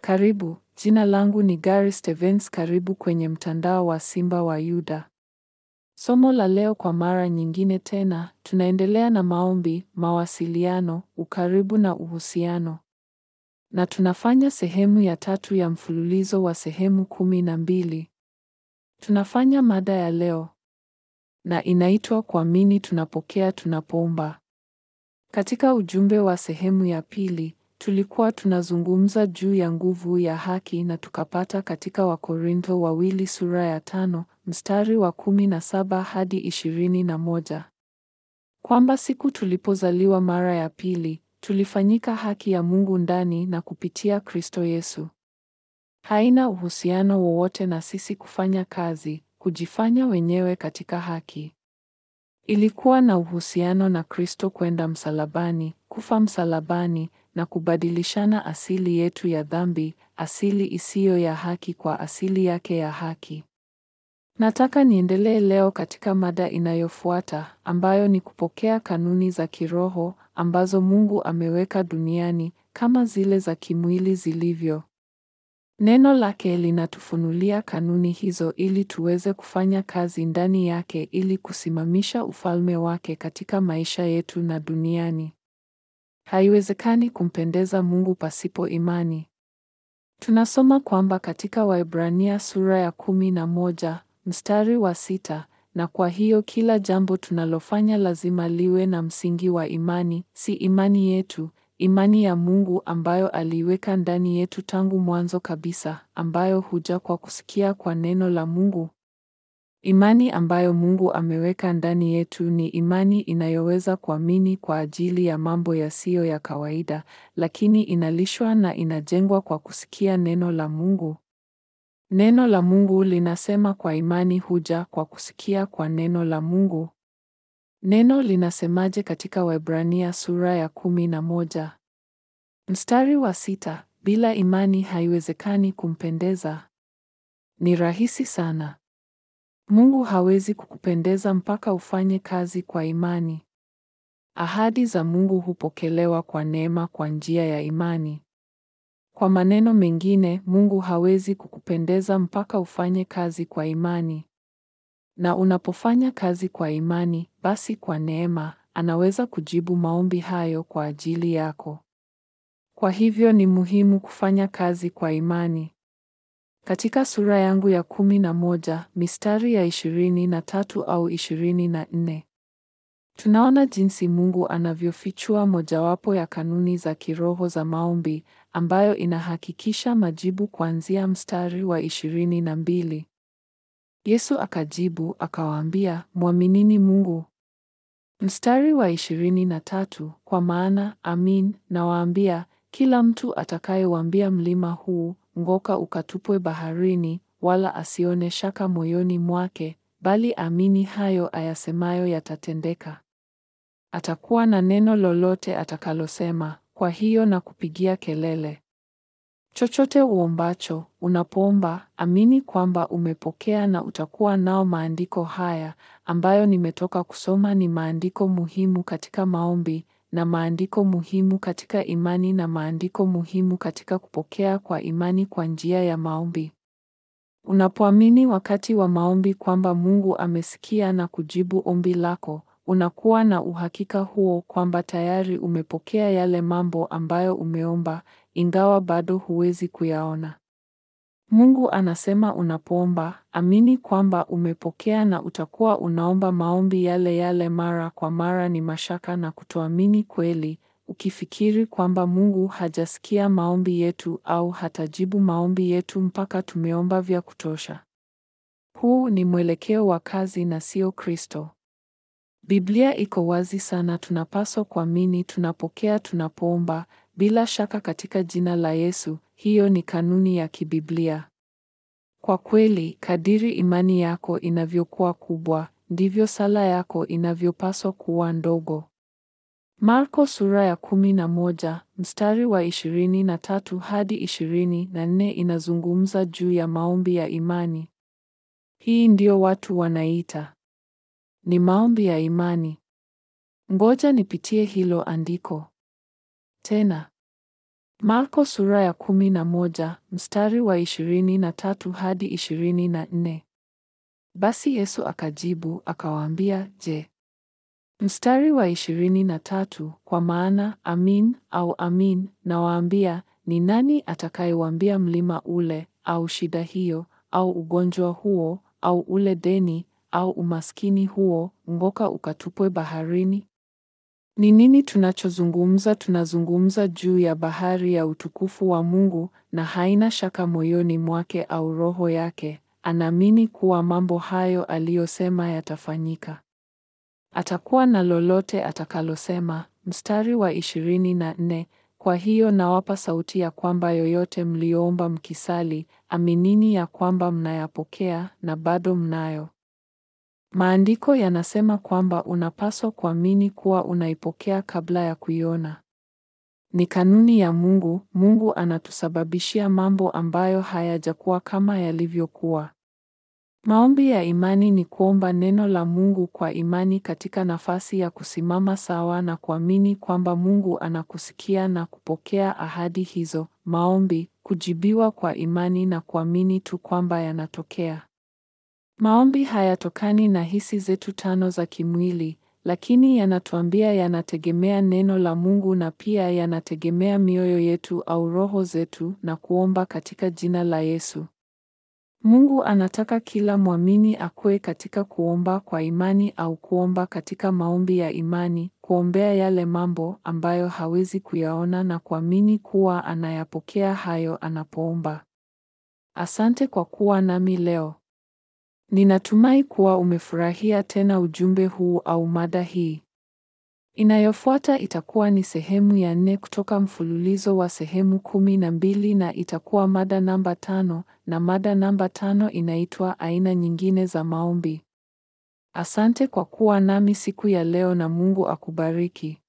Karibu, jina langu ni Gary Stevens. Karibu kwenye mtandao wa Simba wa Yuda. Somo la leo, kwa mara nyingine tena, tunaendelea na maombi, mawasiliano, ukaribu na uhusiano, na tunafanya sehemu ya tatu ya mfululizo wa sehemu kumi na mbili. Tunafanya mada ya leo na inaitwa kuamini tunapokea tunapoomba. Katika ujumbe wa sehemu ya pili tulikuwa tunazungumza juu ya nguvu ya haki na tukapata katika Wakorintho wawili sura ya tano mstari wa kumi na saba hadi ishirini na moja kwamba siku tulipozaliwa mara ya pili tulifanyika haki ya Mungu ndani na kupitia Kristo Yesu. Haina uhusiano wowote na sisi kufanya kazi, kujifanya wenyewe katika haki. Ilikuwa na uhusiano na Kristo kwenda msalabani, kufa msalabani na kubadilishana asili yetu ya dhambi, asili isiyo ya haki kwa asili yake ya haki. Nataka niendelee leo katika mada inayofuata ambayo ni kupokea kanuni za kiroho ambazo Mungu ameweka duniani kama zile za kimwili zilivyo. Neno lake linatufunulia kanuni hizo ili tuweze kufanya kazi ndani yake ili kusimamisha ufalme wake katika maisha yetu na duniani. Haiwezekani kumpendeza Mungu pasipo imani. Tunasoma kwamba katika Waebrania sura ya kumi na moja mstari wa sita, na kwa hiyo kila jambo tunalofanya lazima liwe na msingi wa imani, si imani yetu, imani ya Mungu ambayo aliiweka ndani yetu tangu mwanzo kabisa, ambayo huja kwa kusikia kwa neno la Mungu. Imani ambayo Mungu ameweka ndani yetu ni imani inayoweza kuamini kwa ajili ya mambo yasiyo ya kawaida, lakini inalishwa na inajengwa kwa kusikia neno la Mungu. Neno la Mungu linasema kwa imani huja kwa kusikia kwa neno la Mungu. Neno linasemaje katika Waebrania sura ya kumi na moja mstari wa sita? Bila imani haiwezekani kumpendeza. Ni rahisi sana. Mungu hawezi kukupendeza mpaka ufanye kazi kwa imani. Ahadi za Mungu hupokelewa kwa neema kwa njia ya imani. Kwa maneno mengine, Mungu hawezi kukupendeza mpaka ufanye kazi kwa imani. Na unapofanya kazi kwa imani, basi kwa neema, anaweza kujibu maombi hayo kwa ajili yako. Kwa hivyo ni muhimu kufanya kazi kwa imani. Katika sura yangu ya kumi na moja, mistari ya ishirini na tatu au ishirini na nne, tunaona jinsi Mungu anavyofichua mojawapo ya kanuni za kiroho za maombi ambayo inahakikisha majibu kuanzia mstari wa ishirini na mbili. Yesu akajibu akawaambia, mwaminini Mungu. Mstari wa ishirini na tatu, kwa maana amin nawaambia, kila mtu atakayeuambia mlima huu ng'oka ukatupwe baharini, wala asione shaka moyoni mwake, bali amini hayo ayasemayo yatatendeka, atakuwa na neno lolote atakalosema. Kwa hiyo na kupigia kelele chochote uombacho, unapoomba amini kwamba umepokea, na utakuwa nao. Maandiko haya ambayo nimetoka kusoma ni maandiko muhimu katika maombi na maandiko muhimu katika imani na maandiko muhimu katika kupokea kwa imani kwa njia ya maombi. Unapoamini wakati wa maombi kwamba Mungu amesikia na kujibu ombi lako, unakuwa na uhakika huo kwamba tayari umepokea yale mambo ambayo umeomba, ingawa bado huwezi kuyaona. Mungu anasema unapoomba, amini kwamba umepokea na utakuwa unaomba maombi yale yale mara kwa mara. Ni mashaka na kutoamini kweli, ukifikiri kwamba Mungu hajasikia maombi yetu au hatajibu maombi yetu mpaka tumeomba vya kutosha. Huu ni mwelekeo wa kazi na sio Kristo. Biblia iko wazi sana, tunapaswa kuamini tunapokea tunapoomba bila shaka katika jina la Yesu. Hiyo ni kanuni ya kibiblia. Kwa kweli, kadiri imani yako inavyokuwa kubwa, ndivyo sala yako inavyopaswa kuwa ndogo. Marko sura ya kumi na moja mstari wa ishirini na tatu hadi ishirini na nne inazungumza juu ya maombi ya imani. Hii ndio watu wanaita ni maombi ya imani. Ngoja nipitie hilo andiko tena. Marko sura ya kumi na moja mstari wa ishirini na tatu hadi ishirini na nne. Basi Yesu akajibu akawaambia, Je, mstari wa ishirini na tatu, kwa maana amin au amin nawaambia, ni nani atakayewaambia mlima ule au shida hiyo au ugonjwa huo au ule deni au umaskini huo, ng'oka ukatupwe baharini? Ni nini tunachozungumza? Tunazungumza juu ya bahari ya utukufu wa Mungu, na haina shaka moyoni mwake au roho yake anaamini kuwa mambo hayo aliyosema yatafanyika. Atakuwa na lolote atakalosema. Mstari wa ishirini na nne kwa hiyo nawapa sauti ya kwamba yoyote mliyoomba mkisali, aminini ya kwamba mnayapokea na bado mnayo. Maandiko yanasema kwamba unapaswa kuamini kuwa unaipokea kabla ya kuiona. Ni kanuni ya Mungu. Mungu anatusababishia mambo ambayo hayajakuwa kama yalivyokuwa. Maombi ya imani ni kuomba neno la Mungu kwa imani katika nafasi ya kusimama sawa na kuamini kwamba Mungu anakusikia na kupokea ahadi hizo. Maombi kujibiwa kwa imani na kuamini tu kwamba yanatokea. Maombi hayatokani na hisi zetu tano za kimwili, lakini yanatuambia yanategemea neno la Mungu na pia yanategemea mioyo yetu au roho zetu na kuomba katika jina la Yesu. Mungu anataka kila mwamini akue katika kuomba kwa imani au kuomba katika maombi ya imani, kuombea yale mambo ambayo hawezi kuyaona na kuamini kuwa anayapokea hayo anapoomba. Asante kwa kuwa nami leo. Ninatumai kuwa umefurahia tena ujumbe huu au mada hii. Inayofuata itakuwa ni sehemu ya nne kutoka mfululizo wa sehemu kumi na mbili na itakuwa mada namba tano na mada namba tano inaitwa aina nyingine za maombi. Asante kwa kuwa nami siku ya leo na Mungu akubariki.